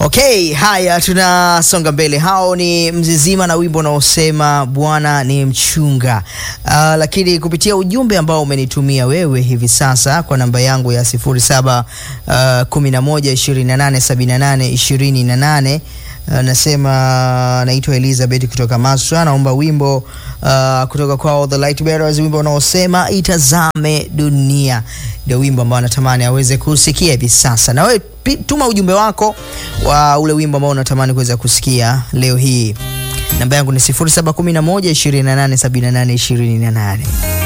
Okay, haya tunasonga mbele. Hao ni Mzizima na wimbo unaosema Bwana ni mchunga. Uh, lakini kupitia ujumbe ambao umenitumia wewe hivi sasa kwa namba yangu ya 07 uh, 11 28 78 28 Uh, nasema naitwa Elizabeth kutoka Maswa, naomba wimbo uh, kutoka kwa The Light Bearers, wimbo unaosema itazame dunia. Ndio wimbo ambao natamani aweze kusikia hivi sasa. Na wewe tuma ujumbe wako wa ule wimbo ambao unatamani kuweza kusikia leo hii. Namba yangu ni 0711 28 78 28.